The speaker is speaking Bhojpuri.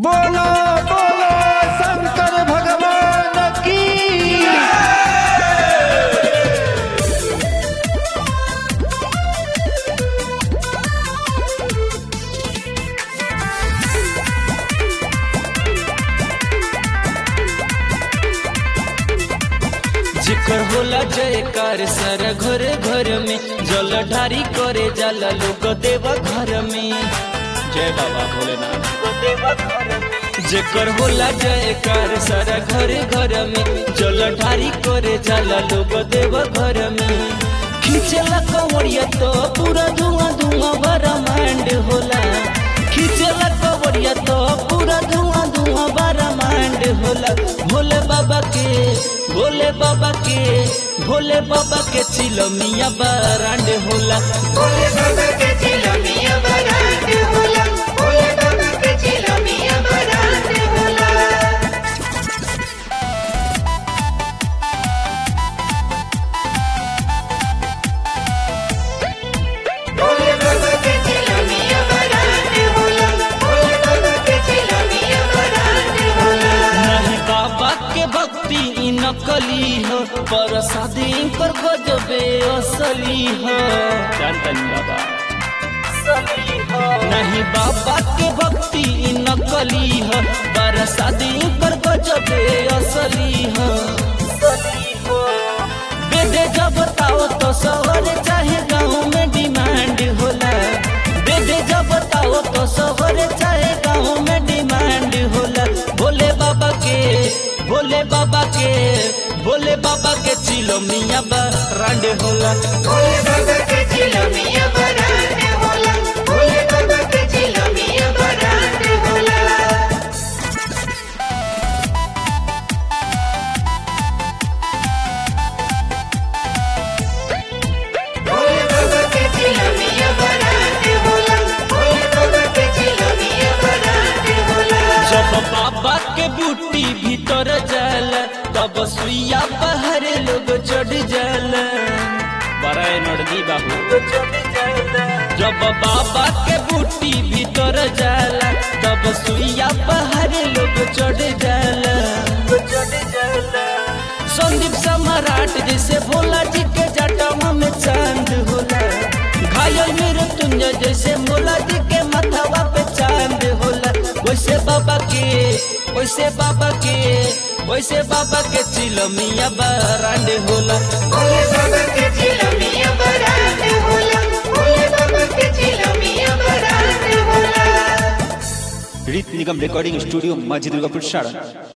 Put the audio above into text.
बोलो बोलो शंकर भगवान की जिकर होला जयकार सर घर घर में जल ढारी करे जाला लोग देव घर में जय बाबा भोलेनाथ जेकर होला जयकार सर घर घर में जल ढारी करे जाला लोग देव घर में खींचला कंवरिया तो पूरा धुआं धुआं ब्रह्मांड होला खींचला कंवरिया तो पूरा धुआं धुआं ब्रह्मांड होला भोले बाबा के भोले बाबा के भोले बाबा के चिलमिया बरांड होला भोले बाबा के चिलमिया बरात होला भोले बाबा के चिलमिया बरात होला भोले बाबा के चिलमिया बरात होला भोले बाबा के चिलमिया बरात होला नहीं बाबा के भक्ति ई नकली हो पर शादी कर गजबे असली हो जानतनी बाबा नहीं बाबा के भक्ति ई नकली हो पर शादी कर गजबे असली हो बेदे जब ताओ तो शहर चाहे गाँव में डिमांड होला बेदे जब ताओ तो शहर चाहे गाँव में डिमांड होला भोले बाबा के भोले बाबा के भोले बाबा के चिलो मियाँ बरांड होला भोले बाबा के चिलमिया बरात होला भोले बाबा के चिलमिया बरात होला भोले बाबा के चिलमिया बरात होला भोले बाबा के चिलमिया बरात होला जब बाबा के बूटी भीतर जाला तब सुइया पहर लोग चढ़ जाला बड़ा नड़दी बाबू जब बाबा के बूटी भीतर जाला तब सुइया पहर लोग चढ़ जाला संदीप सम्राट जैसे भोला जी के जटवा में चांद होला घायल मेरे तुंज जैसे भोला जी के माथावा पे चांद होला वैसे बाबा के वैसे बाबा के वैसे बाबा के चिलमिया बरांड होला भोले बाबा के चिलमिया बरात होला भोले बाबा के चिलमिया बरात होला रीत निगम रिकॉर्डिंग स्टूडियो माझी दुर्गापुर शाळा